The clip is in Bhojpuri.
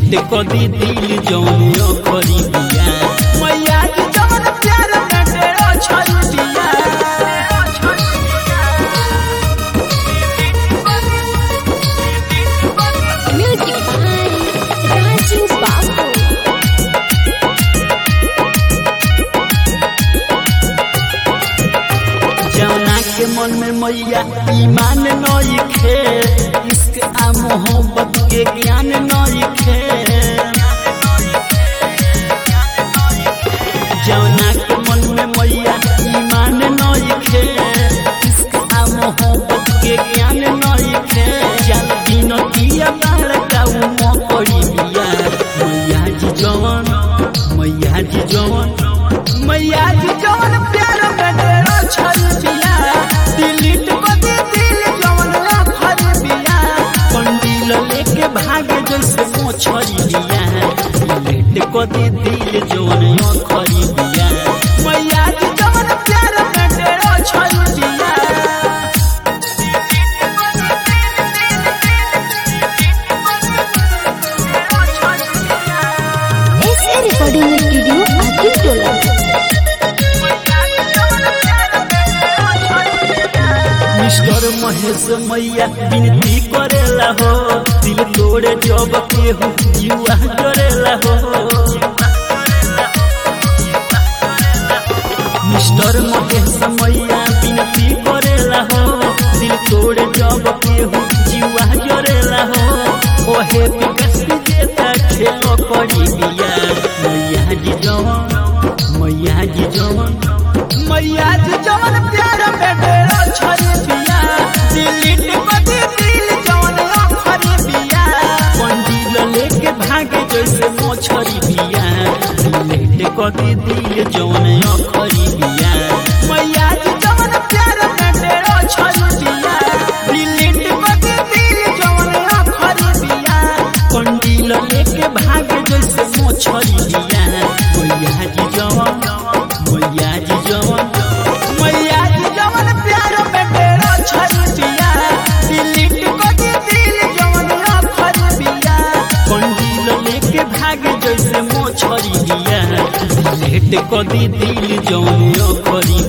लेट कदी दिल जौनियो करी दिया मैया जी जवन प्यार में डेरो छल दिया Music by Raju Babu. जौना के मन में मैया ईमान नई खे इश्क आ मोहब्बत के ज्ञान नई खे जौना के मन में मैया ईमान नई खे इश्क आ मोहब्बत के ज्ञान नई खे चल दिन दिया बाल का उमो पड़ी दिया मैया जी जवन मैया जी जवन मैया जी जवन प्यार में डेरो छल दिया दिलिट को दे दिल जवन आफर दिया कंडील लेके भागे जैसे मोछरी दिया लेट को दे दिल जवन आखरी दिया मैया जी जवन प्यार में डेरो छल दिया SA Recording Studio, Akin Tola. Mister Mahesh मैया विनती करेला हो दिल तोड़े जब केहू युवा करेला हो मिस्टर महेश मैया विनती करेला हो दिल तोड़े जब केहू युवा जरेला हो ओहे विकास जेता खेलो करी दिया मैया जी जवन मैया जी जवन मैया जी जवन प्यार में डेरा छरी दिया दिल्ली टिपटी दिल जवन आखरी दिया पंडिल लेके भागे जैसे मोछरी दिया दिल्ली टिपटी दिल जवन आखरी दिया मैया जी जवन प्यार में डेरा छरी दिया दिल्ली टिपटी दिल जवन आखरी दिया पंडिल लेके भागे जैसे मोछरी दिया मैया जी जवन मैया जी जवन मैया जी जवन प्यार में डेरा छरी दिया दिल्ली टिकटी दिल जवन आखर दिया कंडील लेके भागे जैसे मोछरी दिया लेट कदी दिल जवन आखरी